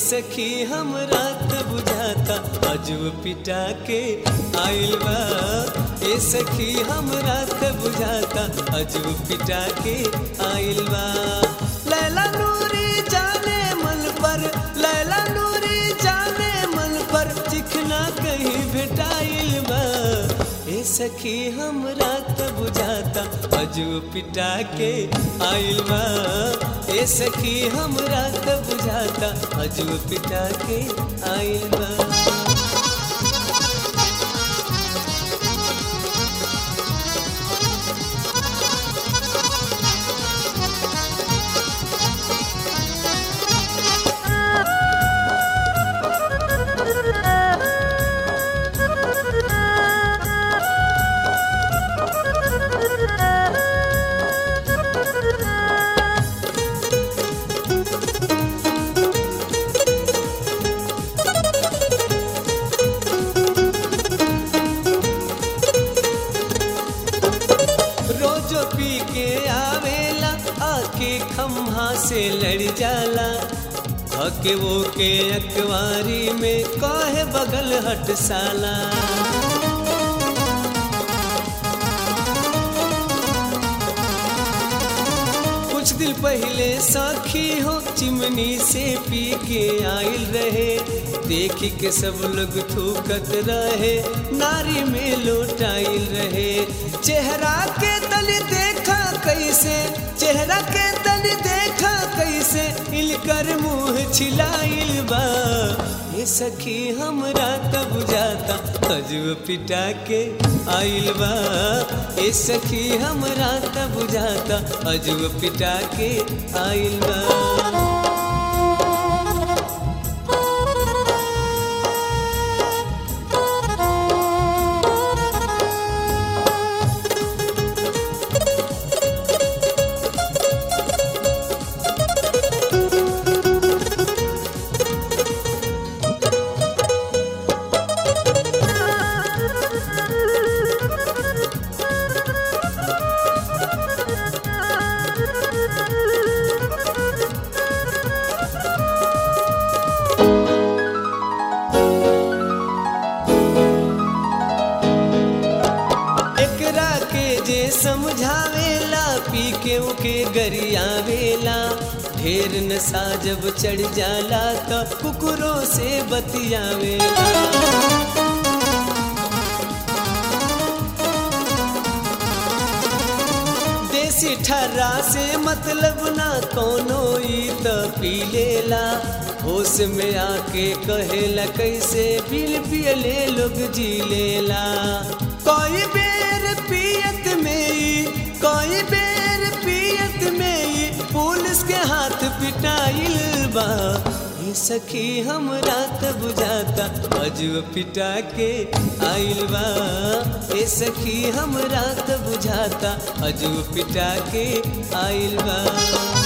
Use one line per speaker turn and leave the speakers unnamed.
सखी हम रात बुझाता अजब पिटा के आइल बा ए सखी हम रात बुझाता अजब पिटा के आइल बा लैला नूरी जाने मन पर लैला नूरी जाने मन पर चिखना कहीं भेटाइल बा ए सखी हम रात बुझाता अजब पिटा के आइल बा ए सखी हम रात बुझाता अजब पिटा के आइल बा रोजो पी के आवेला आके खम्हा से लड़ जाला हके वो के अखबारी में काहे बगल हट साला कुछ दिन पहले साखी हो चिमनी से पी के आइल रहे देख के सब लोग थूकत रहे नारी में लोटाइल रहे चेहरा के तल देखा कैसे चेहरा के तल देखा कैसे इलकर मुंह छिलाइल बा ये सखी हमरा तब जाता अजब पिटा के आइल बा ये सखी हमरा तब जाता अजब पिटा के आइल बा एकरा के जे समझावेला पी के उके गरियावेला ढेर नशा जब चढ़ जाला त कुकुरों से बतियावेला देसी ठर्रा से मतलब ना कोनो ई त पी लेला होश में आके कहेला कैसे पील पियले लोग जी लेला कोई बेर पियत में ई कोई बेर पियत में ई पुलिस के हाथ पिटाइल बा ये सखी हम रात बुझाता अजब पिटा के आइल बा ये सखी हम रात बुझाता अजब पिटा के आइल बा